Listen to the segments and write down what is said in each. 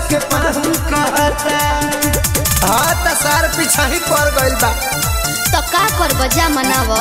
के पाहुन कहता हाँ त सार पीछा ही पड़ गइल बा तो का कर बजा मनाव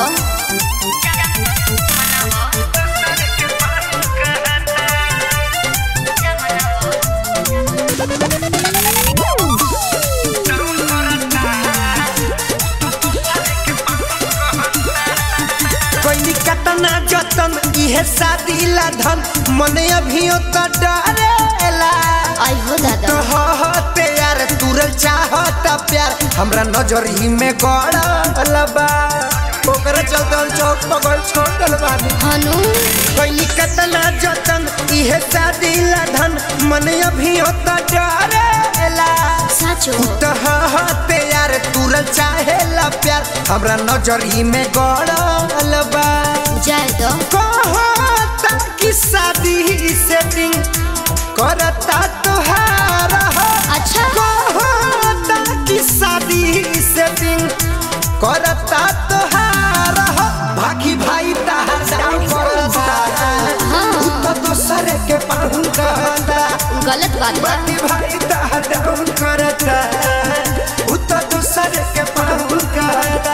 कोई कतना जतन इहे शादी ला धन मने अभियो त डरेला आई हो दादा तो होते यार तुरल चाहत प्यार हमरा नजरी में गड़ल बा ओकरे चलते हम चौक पकड़ छोड़ल बानी हनु कोई कतना जतन इहे शादी ला धन मने अभियो त डरेला साचो तो होते यार तुरल चाहेला प्यार हमरा नजरी में गड़ल बा जाए दो कहता कि शादी सेटिंग करता तोहार हो। अच्छा कहता कि शादी सेटिंग करता तोहार हो। भागी भाई ताहार डाउन करता हाँ। उ तो दोसर के पाहुन कहता गलत बात बा भागी भाई ताहार डाउन करता उ तो दोसर के पाहुन कहता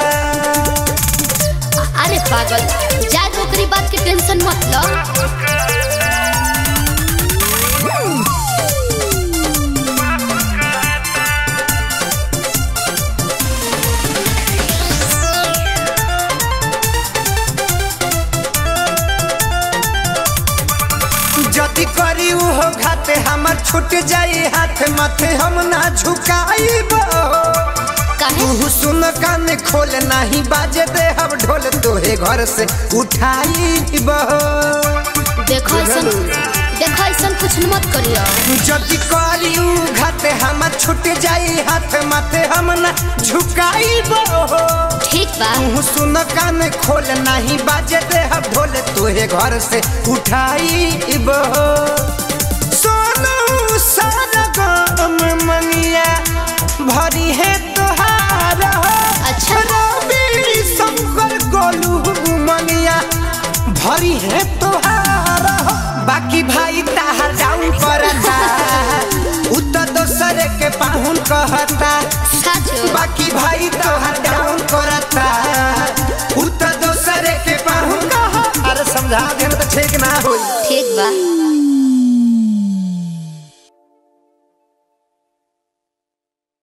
अरे पागल जाए दो ओकरी बात के टेंशन मत लो जति करी उहो घाते हमर छूट जाई हाथ माथे हम ना झुकाईब काहे तू सुन कान खोल नाही बाजे दे हम ढोल तोहे घर से उठाईब देखो ऐसन देखो ऐसन कुछ मत करियो जति करी उ घाते हमर छूट जाई हाथ माथे हम ना झुकाईब ठीक बा तू सुन कान खोल नाही बाजे दे हम ढोल तोहे घर से उठाईब सोनू सारा गम मंगिया भरी है तोहार अच्छा। रवि शंकर गोलू मंगिया भरी है तोहार बाकी भाई ताहार डाउन करता उ तो दोसर के पाहुन कहता साचो बाकी भाई तोहार डाउन करता उ तो दोसर के पाहुन कह अरे समझा दे तो ठीक ना होई ठीक बा